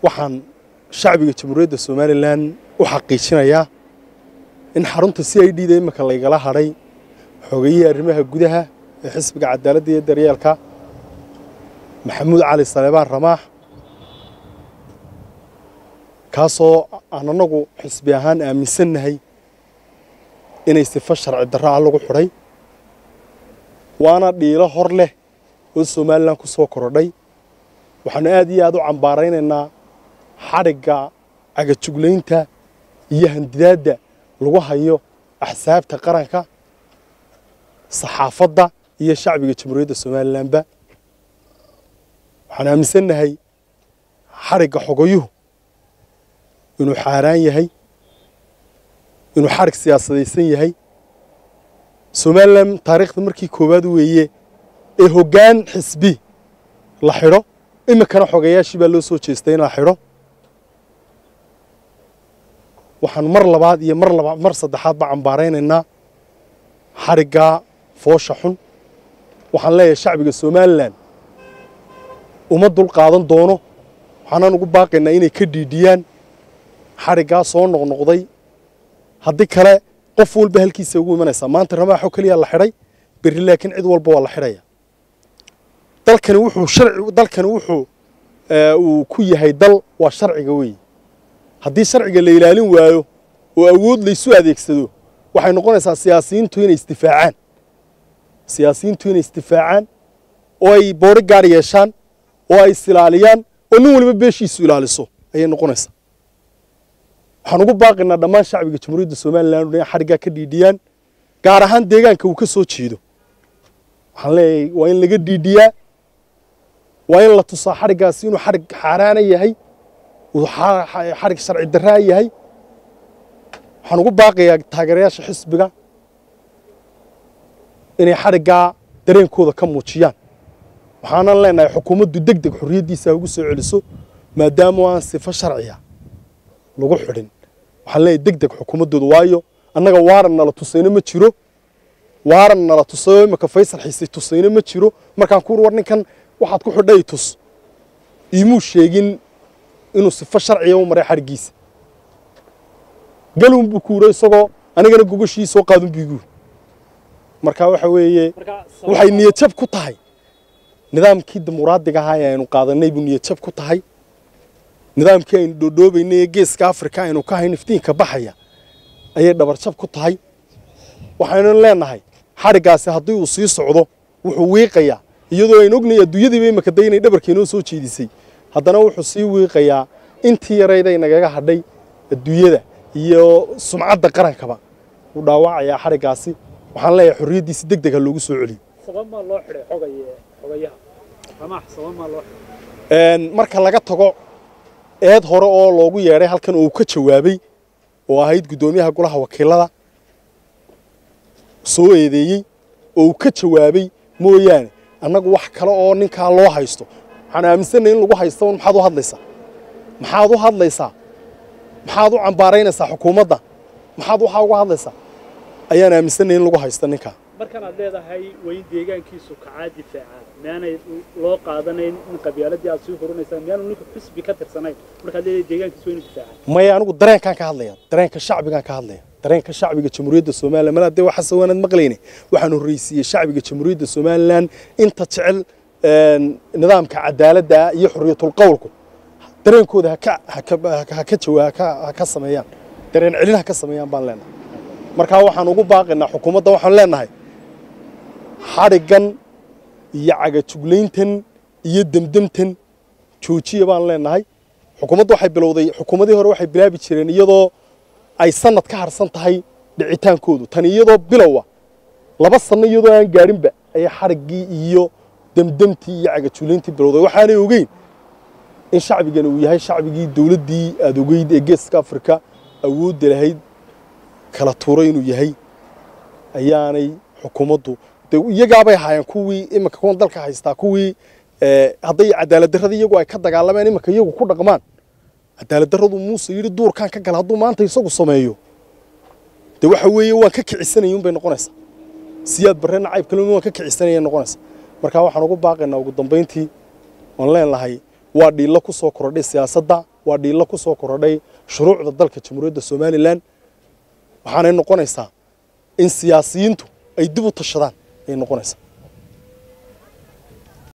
waxaan shacbiga jamhuuriyadda somalilan u xaqiijinayaa in xarunta c i d da imika laygala hadhay xogeeyihii arrimaha gudaha ee xisbiga cadaaladda iyo daryeelka maxamuud cali saleebaan ramaax kaasoo aan annagu xisbi ahaan aaminsannahay inay sifo sharci darro ah lagu xidhay waana dhiilo hor leh oo somalilan ku soo korodhay waxaanu aad iyo aad u cambaaraynaynaa xadhigga cagajuglaynta iyo handidaadda lagu hayo axsaabta qaranka saxaafadda iyo shacbiga jamhuuriyadda somalilanba waxaan aaminsannahay xadhigga xogoyuhu inuu xaaraan yahay inuu xadhig siyaasadaysan yahay somalilan taariikhda markii koowaad weeye ee hoggaan xisbi la xidho iminkana xogeeyaashii baa loo soo jeestay in la xidho waxaan mar labaad iyo mar labaad mar saddexaad baa cambaaraynaynaa xadhiggaa foosha xun waxaan leeyahay shacbiga somalilan uma dul qaadan doono waxaanaan ugu baaqaynaa inay ka dhiidhiyaan xadhiggaa soo noqnoqday haddii kale qof walba halkiisa ugu imanaysaa maanta ramaaxoo keliyaa la xidhay berri laakiin cid walba waa la xidhaya dalkani wuxuu sharci dalkani wuxuu uu ku yahay dal waa sharciga weeye haddii sharciga la ilaalin waayo oo awood laysu adeegsado waxay noqonaysaa siyaasiyiintu inay isdifaacaan siyaasiyiintu inay isdifaacaan oo ay boori gaar yeeshaan oo ay isilaaliyaan oo nin waliba beeshiisu ilaaliso ayay noqonaysaa waxaan ugu baaqaynaa dhammaan shacbiga jamhuuriyadda somalilan inay xadhiggaa ka dhiidhiyaan gaar ahaan deegaanka uu ka soo jeedo waxaan leeyahay waa in laga dhiidhiyaa waa in la tusaa xadhiggaasi inuu xadhig xaaraana yahay uu xadhig sharci darraa yahay waxaan ugu baaqayaa taageerayaasha xisbiga inay xadhiggaa dareenkooda ka muujiyaan waxaanan leenahay xukuumaddu deg deg xorriyaddiisa ugu soo celiso maadaama aan sifo sharciya lagu xidhin waxaan leeyahay deg deg xukuumaddooda waayo annaga waaran nala tusayno ma jiro waaran nala tusayo imika faysal xiisay tusayno ma jiro markaan ku war ninkan waxaad ku xidhay tus iimuu sheegin inuu sifo sharciya u maray xadhiggiisa galun buu kuuro isagoo anigana gogashii soo qaadun biiguu marka waxa weeye waxay niyadjab ku tahay nidaamkii dimuqraadiga ahaa ee aynu qaadanay buu niyadjab ku tahay nidaamkii aynu dhoodhoobaynay ee geeska afrika aynu ka hayn iftiinka baxaya ayay dhabarjab ku tahay waxaynu leenahay xadhiggaasi haddii uu sii socdo wuxuu wiiqayaa iyadoo aynu ognahay adduunyadiiba imika day inay dhabarkeenoo soo jeedisay haddana wuxuu sii wiiqayaa intii yarayday nagaga hadhay adduunyada iyo sumcadda qarankaba wuu dhaawacayaa xadhiggaasi waxaan leeyahay xorriyaddiisi deg deg ha loogu soo celiyo marka laga tago eed hore oo loogu yeedhay halkan oo uu ka jawaabay oo ahayd guddoomiyaha golaha wakiilada soo eedeeyey oo uu ka jawaabay mooyaane annagu wax kale oo ninkaa loo haysto waxaan aaminsanay in lagu haysto maxaad u hadlaysaa maxaad u hadlaysaa maxaad u cambaaraynaysaa xukuumadda maxaad waxaa uga hadlaysaa ayaan aaminsanay in lagu haysto ninkaa markan aad leedahay waa in deegaankiisu kacaa difaaca miyaanay loo qaadanayn in qabyaaladii aad sii hurinaysaan miyaanu ninku xisbi ka tirsanayn markaad leedahay deegaankiisu waa inu difaaca maya anigu dareenkaan ka hadlaya dareenka shacbigaan ka hadlaya dareenka shacbiga jamhuuriyadda somalilan mal haddee waxaase waanaad maqlayne waxaan horreysiiyey shacbiga jamhuuriyadda somalilan inta jecel nidaamka cadaaladda iyo xorriyatul qowlku dareenkooda haka haka jawaa ha ka sameeyaan dareen celin ha ka sameeyaan baan leenahay markaa waxaan ugu baaqaynaa xukuumadda waxaan leenahay xadhiggan iyo cagajuglayntan iyo demdemtan joojiya baan leenahay xukuumadda waxay bilowday xukuumadii hore waxay bilaabi jireen iyadoo ay sanad ka harsan tahay dhicitaankoodu tani iyadoo bilowa laba sanno iyadoo aan gaadhinba ayay xadhiggii iyo demdemtii iyo cagajuglayntii bilowday waxaanay ogeyn in shacbigani uu yahay shacbigii dowladdii aada ogeyd ee geeska afrika awoodda lahayd kala tuuray inuu yahay ayaanay xukuumaddu de iyagaabay ahaayeen kuwii iminka kuwan dalka haystaa kuwii hadday cadaalad darradii iyagu ay ka dagaalameen iminka iyagu ku dhaqmaan cadaalad darradu muuse yidhi duurkaan ka gala hadduu maanta isagu sameeyo de waxa weeye waan ka kicisanaya unbay noqonaysaa siyaad barre nacayb kale waan ka kicisanaya noqonaysaa markaa waxaan ugu baaqaynaa ugu dambayntii waan leenahay waa dhiillo ku soo kordhay siyaasadda waa dhiillo ku soo korodhay shuruucda dalka jamhuuriyadda somalilan waxaanay noqonaysaa in siyaasiyiintu ay dib u tashadaan ayay noqonaysaa